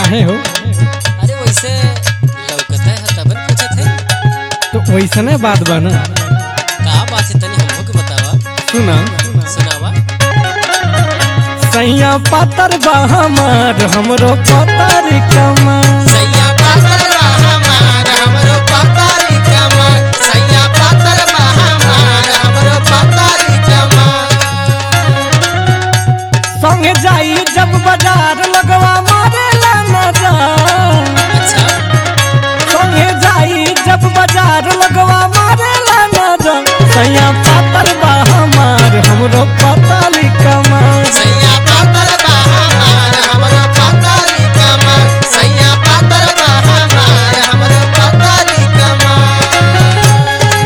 काहे हो अरे वैसे लौकता है तबन पूछत है तो वैसने बात बा ना का बात है तनी हमको के बतावा सुना सुनावा सैया पातर बा हमार हमरो पतर कमर सैया पातर बा हमार हमरो पातारी कमर सैया पातर बा हमार हमरो पातारी कमर संगे जाई जब बाजार लगवा मारेला नजर अच्छा संगे जाई जब बाजार लगवा मारेला नजर सैया पातर बा हमार हमरो पतर कमर सैया पातर बा हमार हमरो पातारी कमर सैया पातर बा हमार हमरो पातारी कमर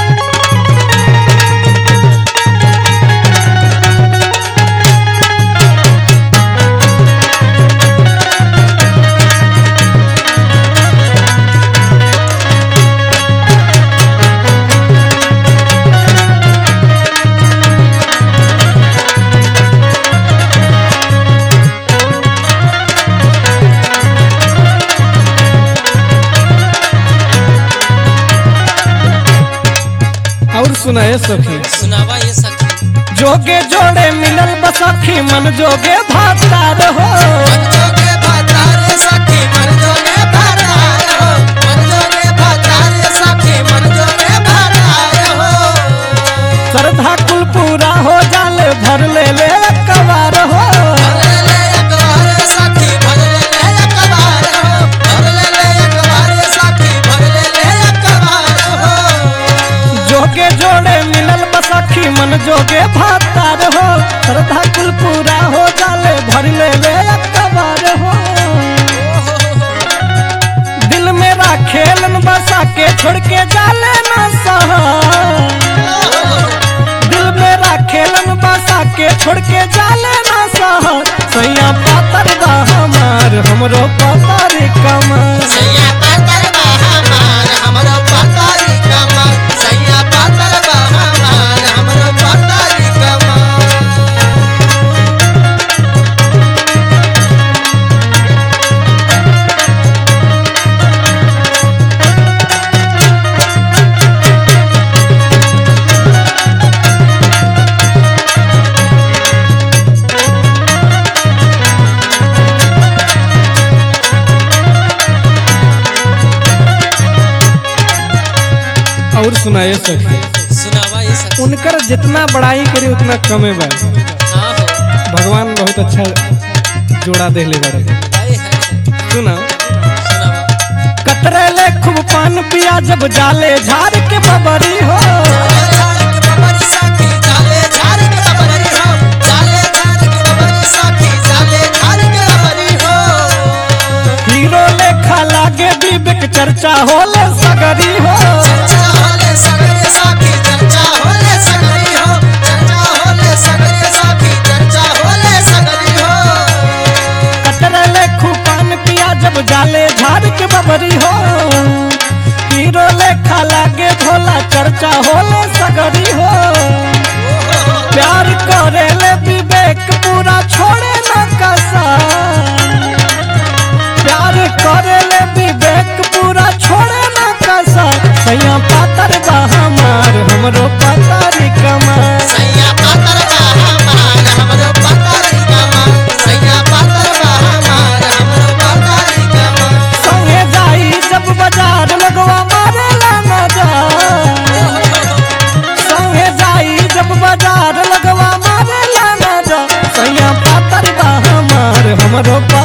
और सुनाए सखी सुनावा ये सखी जोगे जोड़े मिलल बसखी मन जोगे भातार हो मनजोगे भातारे सखी मनजोगे भातार हो मनजोगे भातारे सखी मनजोगे भातार हो श्रद्धा कुल पूरा हो जाले भर ले ले कबार हो भरले ले एक बार सखी भरले ले एक बार हो भरले ले एक बार सखी भरले ले एक बार हो जोगे जोड़े मिलल बसखी मन जोगे भातार हो श्रद्धा कुल पूरा हो जाले भर ले ले कबार हो दिल मेरा खेलन बसा के छोड़ के जाले ना सहा दिल मेरा खेलन बसा के छोड़ के जाले ना सहा सैया पातर बा हमार हमरो पातर कमर सैया पातर बा हमार हमरो पातारी कमर सैया पातर बा हमार हमरो पातारी कमर और सुनाए सखी सुनावा ये सखी उनकर जितना बड़ाई करी उतना कमे बा हाँ हो भगवान बहुत अच्छा जोड़ा दे ले बारे हाय हाय सुना सुनावा कतरे ले खूब पान पिया जब जाले झाड़ के बबरी हो हीरो लेखा लागे विवेक चर्चा होले सगरी हो कतरे ले खूब पान पिया जब जाले झाड़ के बबरी हो हीरो लेखा लागे भोला चर्चा होले सगरी हो प्यार करे ले विवेक पूरा छोड़े न कसा प्यार करे ले विवेक पूरा छोड़े न कसा सैया पातर बा हमार हमरो पातर कमर संगे जाई जब बाजार लगवा मारेला नजर संगे जाई जब बाजार लगवा मारेला नजर सैया पातर बा हमार हमरो पा